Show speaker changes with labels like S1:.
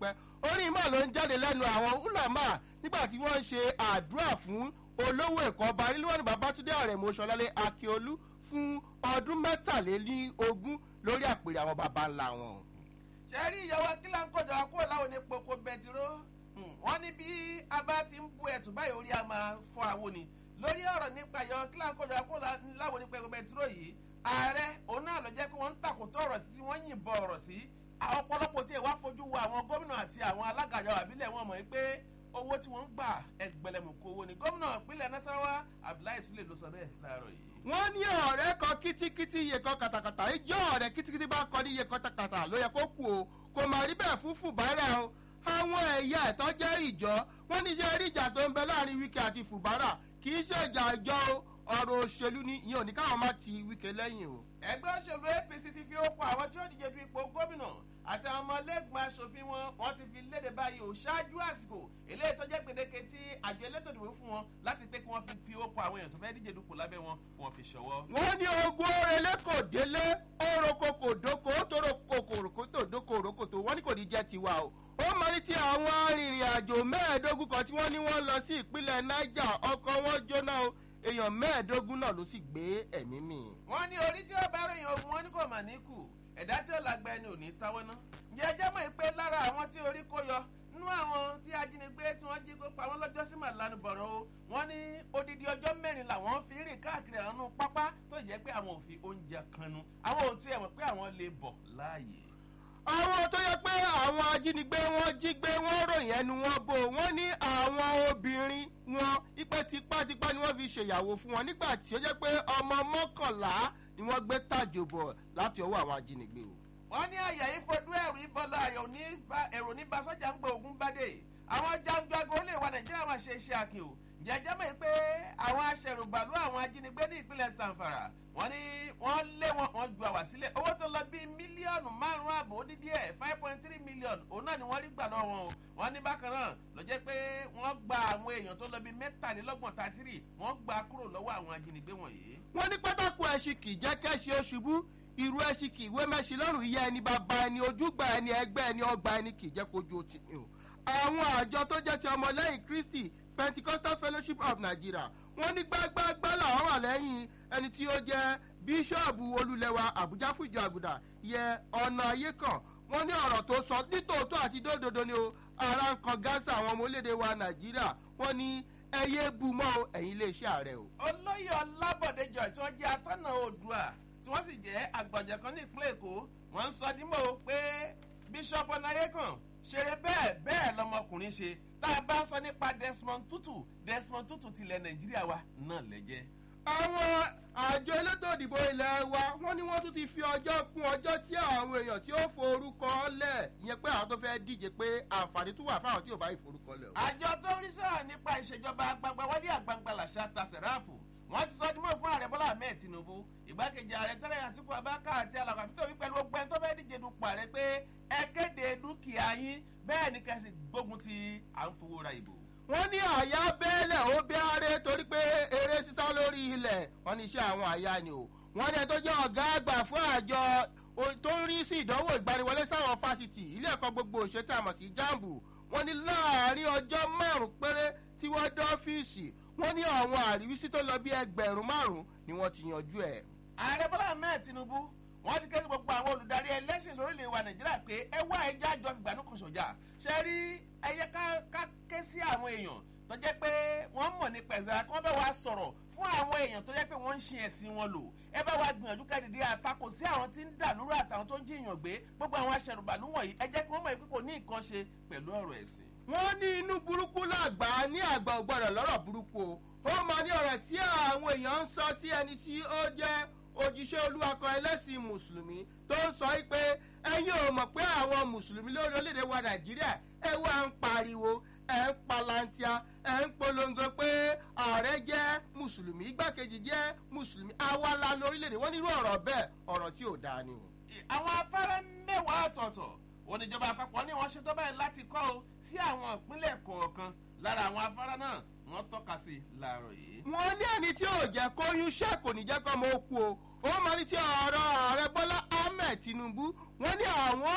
S1: tipẹ́tipẹ́ orin mọ́ ló ń jáde lẹ́nu àwọn ulama nígbà tí wọ́n ń ṣe àdúrà fún olówó ẹ̀kọ́ ọba nílùú babatunde àrẹ̀mọ sọlálẹ̀ akíolú fún ọdún mẹ́tàlélógún lórí àpèrè àwọn baba ńlá wọn.
S2: ṣe rí ìyàwó akílà ń kọjá kúrò láwọn ní poko bẹtiró wọn ní bí a bá ti ń bu ẹ̀tù báyìí orí a máa fọ àwọn ni lórí ọ̀rọ̀ nípa ìyàwó akílà ń kọjá kúrò láwọn ní poko bẹtiró yìí ààrẹ òun náà lọ jẹ́ pé wọ́n ń tàkótó ọ̀rọ̀ títí wọ́n yìnbọn ọ̀rọ̀ sí ọ̀pọ̀lọpọ̀ tí ẹ̀ wá fojú wo àwọn gómìnà àti àwọn alágàjọ àbílẹ̀ wọn mọ̀ pé owó tí wọ́n ń gbà ẹgbẹ̀lẹ̀mùkú owó ni gómìnà ìpínlẹ̀ nasarawa abdullahi sule ló sọ bẹ́ẹ̀ láàárọ̀ yìí.
S1: wọ́n ní ọ̀rẹ́ kan kítíkítí iye kan kàtàkàtà ìjọ ọ̀rẹ́ kítíkítí bá kọ ní iye kan kàtàkàtà ló yẹ kó kú o kò mà rí bẹ́ẹ̀ fún fùbárà o àwọn ẹ̀yà ẹ̀tọ́ jẹ́ ìjọ wọ́n ní ṣe rí ìjà tó ń bẹ láàrin wíkẹ́ àti fùbárà kì í ṣe ìjà ìjọ o ọ̀rọ̀ òṣèlú ni ìyẹn ò ní káwọn má ti wíkẹ́ lẹ́yìn o.
S2: ẹgbẹ́ òṣèlú apc ti fi ó kọ àwọn tí ó díje du ipò gómìnà àti àwọn ọmọlẹ́gbọ̀n aṣòfin wọn wọ́n ti fi léde báyìí ò ṣáájú àsìkò eléyìí tó jẹ́ gbèdéke tí àjọ elétò ìdìbò fún wọn láti pé kí wọ́n fi fi ó kọ àwọn èèyàn tó fẹ́ díje dupò lábẹ́ wọn wọ́n fi ṣọwọ́.
S1: wọ́n ní ogun orele kò délé oroko kò dóko tóró kòkòrò tó dóko òrókòtò wọ́n ní kò ní jẹ́ tiwa o ó mọ ní ti àwọn arìnrìn àjò mẹ́ẹ̀ẹ́dógún kan tí wọ́n ní wọ́n lọ sí ìpínlẹ̀ niger ọkọ̀ wọn jóná o èèyàn mẹ́ẹ̀ẹ́dógún náà ló sì gbé ẹ̀mí mì.
S2: wọ́n ní orí tí ó bá ròyìn ogun wọn ní kò mà ní kù ẹ̀dá tí ó lágbá ẹni ò ní táwọ́ ná. ǹjẹ́ ẹjẹ́ mọ̀ pé lára àwọn tí orí kó yọ nínú àwọn tí ajínigbé tí wọ́n jí kó pa wọ́n lọ́jọ́ sí màlánu bọ̀rọ̀ o wọ́n ní odidi ọjọ́ mẹ́rin làwọn fi rìn káàkiri àwọn pápá tó jẹ́ pé àwọn ò fi oúnjẹ kanu àwọn ò tiẹ̀ mọ̀ pé àwọn lè bọ̀ láàyè
S1: àwọn tó yẹ pé àwọn ajínigbé wọn jí gbé wọn ròyìn ẹnu wọn bò wọn ní àwọn obìnrin wọn ipe tipátipá ni wọn fi ṣèyàwó fún wọn nígbà tí ó jẹ pé ọmọ mọkànlá ni wọn gbé tàjò bọ láti ọwọ àwọn ajínigbé o.
S2: wọ́n ní àyà yìí fojú ẹ̀rù ìbọ̀lá ayọ̀ ní èrò ní basọ́jà ń gbé ogun bádé àwọn jàǹdùàgò lè wa nàìjíríà máa ṣe iṣẹ́ akin o jẹjẹ mọ̀ pé àwọn aṣẹ̀rùbàlú àwọn ajínigbé ní ìpínlẹ̀ sanfara wọ́n ní wọ́n lé wọn wọ́n ju àwà sílẹ̀ owó tó lọ bíi mílíọ̀nù márùn-ún àbò ó dídí ẹ̀ five point three million òun náà ni wọ́n rí gbà lọ́wọ́ wọn o wọ́n ní bákan náà ló jẹ́ pé wọ́n gba àwọn èèyàn tó lọ bíi mẹ́tàlélọ́gbọ̀n tàtírì wọ́n gbà kúrò lọ́wọ́ àwọn ajínigbé wọ̀nyí.
S1: wọ́n ní pátákó ẹṣin kì í jẹ́ kẹ́ṣin oṣubú irú ẹṣin kì í wé mẹ́ṣin lọ́rùn iye ẹni bàbá ẹni ojúgbà ẹni ẹgbẹ́ ẹni ọgbà ẹni kì í jẹ́ kojú otí ni o. àwọn àjọ tó jẹ́ ti ọmọlẹ́yìn kristi pentecostal fellowship of nigeria wọ́n ní gbágbágbá làwọn wà lẹ́yìn ẹni tí ó jẹ́ bíṣọ́ọ̀bù olùlẹ̀wà àbújá fún ìjọ àgùdà yẹ ọ̀nà ayé kan wọ́n ní ọ̀rọ̀ tó sọ nítòótọ́ àti dódòdó ni o ara ń kan gáàsì àwọn ọmọ orílẹ̀-èdè wa nàìjíríà wọ́n ní ẹyẹ bumọ́ ẹ̀yìn iléeṣẹ́ ààrẹ o.
S2: olóyè ọlábọ̀déjọ tí wọ́n jẹ́ atọ́nà oòdùà tí wọ́n sì jẹ́ àgbàjọ kan ní ìpínlẹ̀ èkó wọ́n ń sọ dímọ̀ pé bíṣọ́ọ̀bù ọ̀nàyé kan ṣeré bẹ́ẹ̀ bẹ́ẹ̀ lọmọkùnrin ṣe tá a bá ń sọ nípa desmond tutu desmond tutu tilẹ̀ nàìjíríà wa náà lẹ́jẹ́
S1: àwọn àjọ elétò ìdìbò ilẹ̀ wa wọ́n ní wọ́n tún ti fi ọjọ́ kún ọjọ́ tí àwọn èèyàn tí ó forúkọ lẹ̀ ìyẹn pé àwọn tó fẹ́ díje pé àǹfààní tún wà fáwọn tí ò bá ìforúkọ lẹ̀ o.
S2: àjọ tó ń rí sọ̀rọ̀ nípa ìṣèjọba agbangba wálé àgbangba làṣà ta sẹ̀ráàpù wọ́n ti sọ dímọ̀ fún ààrẹ bọ́lá ahmed tinubu ìgbákejì ààrẹ tẹ́lẹ̀ àtìkú abáká àti alàgbà peter obi pẹ̀lú ọgbẹ́ tó fẹ́ díje dupò ààrẹ pé ẹ kéde dúkìá yín bẹ́ẹ̀ ni kẹ́sì gbógun ti à ń fowó ra ìbò
S1: wọ́n ní àyà bẹ́ẹ̀lẹ̀ ó bẹ́ẹ̀rẹ́ torí pé eré sísá lórí ilẹ̀ wọ́n ní iṣẹ́ àwọn àyà ni o wọ́n ní ẹ tó jẹ́ ọ̀gá àgbà fún àjọ tó ń rí sí ìdánwò ìgbaniwọlé sáwọn fásitì ilé ẹ̀kọ́ gbogbo òṣèlú àmọ̀ sí jambu wọ́n ní láàárín ọjọ́ márùn-ún péré tí wọ́n dé ọ́fíìsì wọ́n ní àwọn àríwísí tó lọ bí ẹgbẹ̀rún márùn-ún ni wọ́n ti yanjú ẹ̀.
S2: ààrẹ bọ́lá ahmed tinubu wọ́n ti kẹ́sì gbogbo àwọn olùdarí ẹlẹ́sìn lórílẹ̀ wa nàìjíríà pé ẹ wá ẹja àjọ fìgbàanú kan sọ̀jà ṣe rí ẹyẹ ká ké sí àwọn èèyàn tó jẹ́ pé wọ́n mọ̀ ní pẹ̀sẹ̀ kí wọ́n bá wa sọ̀rọ̀ fún àwọn èèyàn tó jẹ́ pé wọ́n ń ṣe ẹ̀sìn wọn lò ẹ bá wa gbìyànjú ká dìde àtakò sí àwọn tí ń dà lórí àtàwọn tó ń jiyàn gbé gbogbo àwọn aṣẹ̀rùbàlú wọ̀nyí ẹ jẹ́ kí wọ́n mọ̀ pé kò ní nǹkan ṣe pẹ̀lú ọ̀rọ̀ ẹ̀sìn.
S1: wọ́n ní inú burúkú làgbà ní àgbà ògbọ́dọ̀ lọ́rọ̀ burúkú o ó máa ní ọ̀rọ̀ tí àwọn èèyàn ń sọ sí ẹni tí ó jẹ́ òjíṣẹ́ olúwakọ ẹlẹ́sìn mùsùlùmí tó ń sọ pé ẹ̀yin ò mọ̀ pé àwọn mùsùlùmí lórí orílẹ̀-èdè wa nàìjíríà ẹ wá ń pariwo ẹ ń palantia ẹ ń polongo pé ààrẹ jẹ́ mùsùlùmí igbákejì jẹ́ mùsùlùmí awala lórílẹ̀-èdè wọ́n nírú ọ̀rọ̀ bẹ́ẹ̀ ọ̀rọ̀ tí ò dáa ni o.
S2: àwọn afárá mẹ́wàá ọ̀tọ̀ọ̀tọ̀ oníjọba àpapọ̀ ní wọ́n ṣe tó báyìí láti kọ́ o sí àwọn ìpínlẹ̀ kọ̀ọ̀kan lára àwọn afárá náà wọ́n tọ́ka sí láàárọ̀ yìí.
S1: wọ́n ní ẹni tí ò jẹ́ kóyún ṣẹ́ kò ní jẹ́ kọ́ ọmọ okú o ó máa ní tí ọ̀rọ̀ ààrẹ bọ́lá ahmed tinubu wọ́n ní àwọn